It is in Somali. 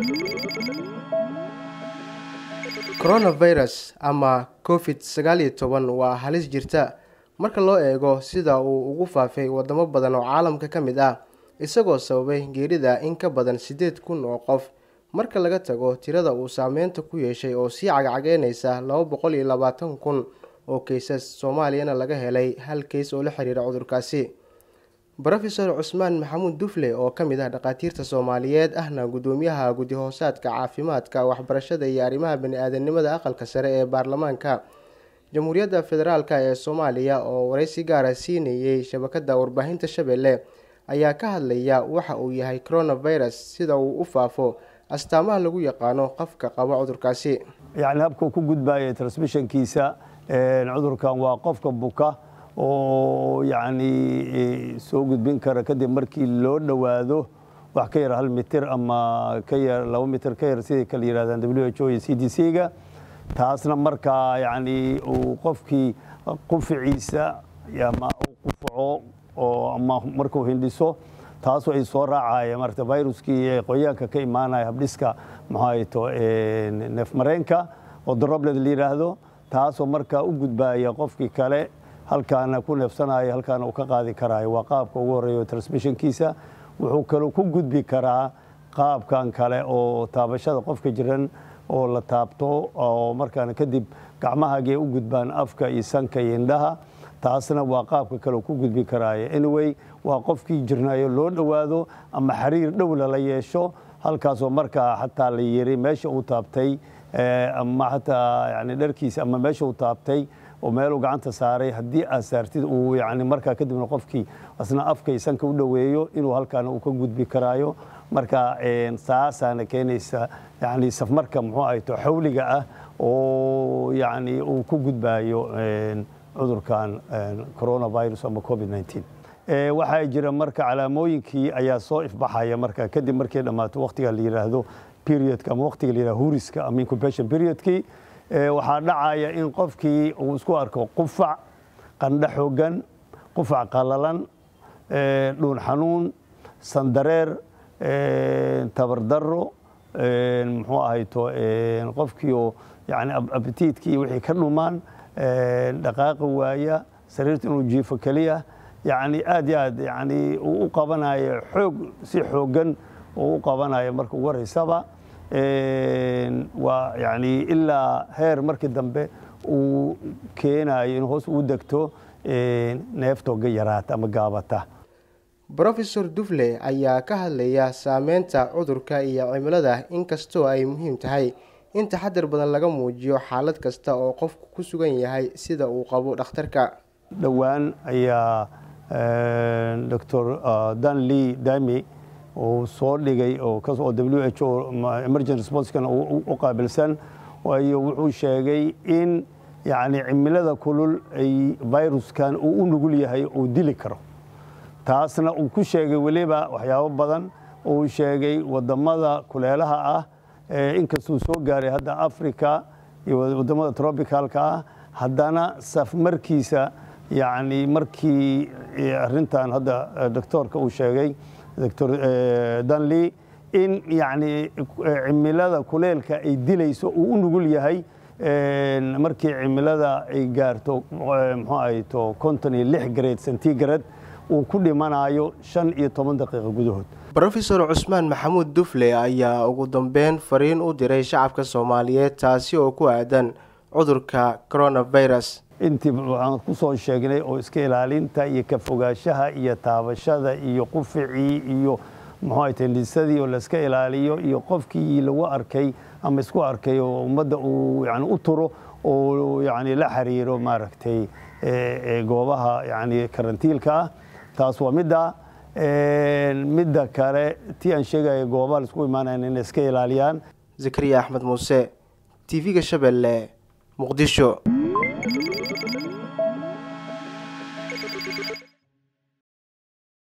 coronavirus ama covid sagaal iyo toban waa halis jirta marka loo eego sida uu ugu faafay wadamo badan oo caalamka ka mid ah isagoo sababay geerida in ka badan siddeed kun oo qof marka laga tago tirada uu saameynta ku yeeshay oo sii cagcageynaysa laba boqol iyo labaatan kun oo kaysas soomaaliyana laga helay hal keys oo la xiriira cudurkaasi rofeor cusmaan maxamuud dufle oo ka mid ah dhakhaatiirta soomaaliyeed ahna guddoomiyaha guddi-hoosaadka caafimaadka waxbarashada iyo arrimaha bani-aadanimada aqalka sare ee baarlamaanka jamhuuriyadda federaalk ee soomaaliya oo wareysi gaara siinayey shabakada warbaahinta shabeelle ayaa ka hadlaya waxa uu yahay coronavirus sida uu u faafo astaamaha lagu yaqaano qofka qaba cudurkaasi yani habka ku gudbaya transmissionkiisa cudurkan waa qofka buka oo yacni soo gudbin kara kadib markii loo dhowaado wax ka yar hal mitir ama ka yar laba mitir ka yar siday kala yidhahdaan w h o iyo c d c ga taasna markaa yacni uu qofkii quficiisa ama u qufaco oo ama markuu hindhiso taasoo ay soo raacaya marata viruskii qoyaanka ka imaanaya habdhiska maxaato neefmareenka oo drobled la yidhaahdo taasoo markaa u gudbaya qofkii kale halkaana ku neefsanaayo halkaana uu ka qaadi karaayo waa qaabka ugu horreeya transmissionkiisa wuxuu kaloo ku gudbi karaa qaabkan kale oo taabashada qofka jiran oo la taabto oo markaana kadib gacmahaagee u gudbaan afka iyo sanka iyo indhaha taasna waa qaabka kale ku gudbi karaayo anyway waa qofkii jirnayo loo dhowaado ama xiriir dhow lala yeesho halkaasoo markaa xataa la yiri meesha uu taabtay ama xataa yani dharkiisa ama meesha uu taabtay oo meeluu gacanta saaray haddii aad saartid uu yani markaa kadibna qofkii asna afka iyo sanka u dhoweeyo inuu halkaana uu ka gudbi karaayo marka saasaana keenaysa yani safmarka muxuu ahayto xawliga ah oo yani uu ku gudbayo cudurkan coronavirus ama covid 19 waxaa jira marka calaamooyinkii ayaa soo ifbaxaya marka kadib markay dhammaato waqtiga la yidhaahdo periodka ama waqtiga la yidhahdo huriska ama incubation periodkii waxaa dhacaya in qofkii uu isku arko qufac qandho xoogan qufac qalalan dhuun xanuun sandareer tabardaro muxuu ahayto qofkiioo yani abitiidkii wixii ka dhumaan dhaqaaqi waaya sariirta inuu jiifo keliya yani aad iyo aad yani uu u qabanayo xoog si xoogan uu u qabanayo marka ugu horeysaba waa yani ilaa heer markii dambe uu keenayo in hoos uu degto neeftooga yaraata ama gaabata rofeor dufle ayaa ka hadlaya saameynta cudurka iyo cimilada inkastoo ay muhiim tahay in taxadar badan laga muujiyo xaalad kasta oo qofku ku sugan yahay sida uu qabo dhakhtarka dhowaan ayaa dor danley dami uu soo dhigay oo w h o emergency responskan u qaabilsan waayo wuxuu sheegay in yani cimilada kulul ay viruskan uu u nugul yahay uu dili karo taasna uu ku sheegay weliba waxyaabo badan uu sheegay wadamada kuleelaha ah inkastuu soo gaaray hadda africa iyo wadamada trobicalka ah haddana safmarkiisa yani markii arintan hadda doctoorka uu sheegay doctor danley in yani cimilada kuleelka ay dilayso uu u nugul yahay markii cimilada ay gaarto muxuu ahayto konton iyo lix grade centigrade uu ku dhimanayo shan iyo toban daqiiqa gudahood rofeor cusmaan maxamuud dufle ayaa ugu dambeyn fariin u diray shacabka soomaaliyeed taasi oo ku aadan cudurka coronavirus intii waxaan ku soo sheegnay oo iska ilaalinta iyo ka fogaanshaha iyo taabashada iyo quficii iyo muxuu tendhisadii oo layska ilaaliyo iyo qofkii lagu arkay ama isku arkay oo ummadda uu yani u turo oo yani la xiriiro maaragtay goobaha yani karantiilka ah taas waa midda midda kale tii aan sheegaya goobaha laisku imaanayan inay iska ilaaliyaan zakariya axmed muuse t v-ga shabeelle muqdisho